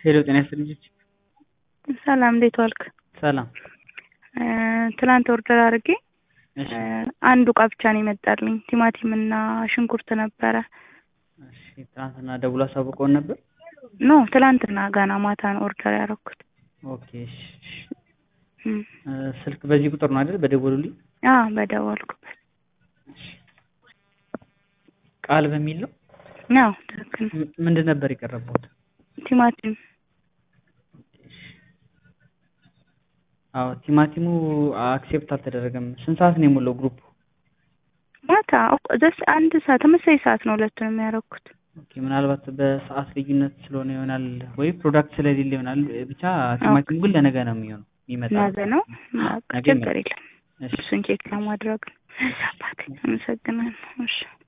ሄሎ ጤና ይስጥልኝ ልጆች። ሰላም እንዴት ዋልክ? ሰላም። ትላንት ኦርደር አድርጌ እሺ አንዱ እቃ ብቻ ነው የመጣልኝ። ቲማቲም እና ሽንኩርት ነበረ። እሺ ትናንትና ደውሎ አሳውቀውን ነበር? ኖ ትላንትና ገና ማታ ነው ኦርደር ያደረኩት። ኦኬ እሺ እሺ። እ ስልክ በዚህ ቁጥር ነው አይደል? በደወሉልኝ። አ በደወልኩበት እሺ። ቃል በሚል ነው? ነው ትክክል ነው። ም- ምንድን ነበር የቀረበውት? ቲማቲም አዎ ቲማቲሙ አክሴፕት አልተደረገም። ስንት ሰዓት ነው የሞላው ግሩፕ? ማታ ኦክ- ዘስ አንድ ሰዓት ተመሳሳይ ሰዓት ነው ሁለቱንም ያደረኩት። ኦኬ ምናልባት በሰዓት ልዩነት ስለሆነ ይሆናል ወይ ፕሮዳክት ስለሌለ ይሆናል። ብቻ ቲማቲሙ ግን ለነገ ነው የሚሆነው የሚመጣው። ነገ ነው በቃ ነገ ችግር የለም። እሺ እሱን ቼክ ለማድረግ ነው። አባቴ አመሰግናለሁ። እሺ